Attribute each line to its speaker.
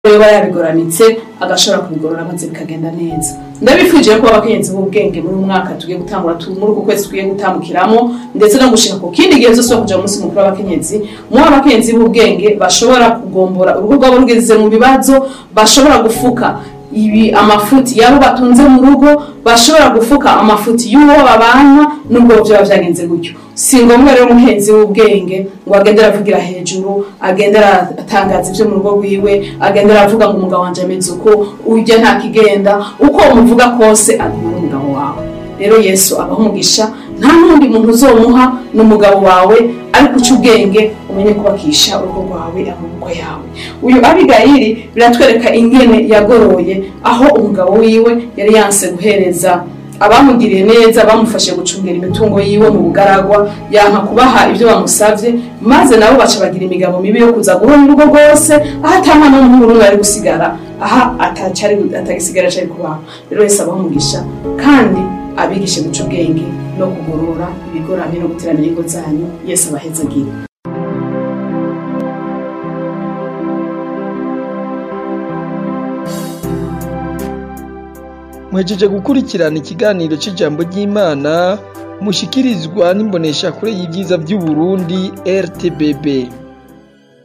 Speaker 1: yoba yabigoranitse agashobora kubigorora maze bikagenda neza ndabifuje ko abakenyezi b'ubwenge muri uyu mwaka tugiye gutangura tu- muri uku kwezi tugiye gutambukiramo ndetse no gushika ku kindi gihe zose wo kuja mu munsi mukuru w'abakenyezi muho abakenyezi b'ubwenge bashobora kugombora urugo rwabo rugeze mu bibazo bashobora gufuka ibi amafuti yabo batunze mu rugo bashobora gufuka amafuti y'uwo babana nubwo vyoba vyagenze gutyo si ngombwa rero umuhenzi w'ubwenge ngo agende aravugira hejuru agende aratangaza ivyo mu rugo rwiwe agende aravuga ngo umugabo wanje ameze uko urya nta kigenda uko umuvuga kose aguma n'umugabo wawe rero yesu abaha umugisha nta n'undi muntu uzomuha n'umugabo wawe ariko uca ubwenge umenye kubakisha urugo rwawe amaboko yawe uyu abigayiri biratwereka ingene yagoroye aho umugabo wiwe yari yanse guhereza abamugiriye neza bamufashe gucungira imitungo yiwe mu bugaragwa yanka kubaha ibyo bamusavye maze nabo baca bagira imigabo mibi yo kuza guhora urugo rwose aho ata mwana w'umuhungu n'umwe ari gusigara aha atacari atagisigara cari kubaho rero wese abaho umugisha kandi abigishe guca ubwenge no kugorora ibigoramye no guteramira ingo zanyu yesu abahezagire
Speaker 2: muhejeje gukurikirana ikiganiro c'ijambo ry'imana mushikirizwa n'imboneshakure y'ivyiza vy'uburundi rtbb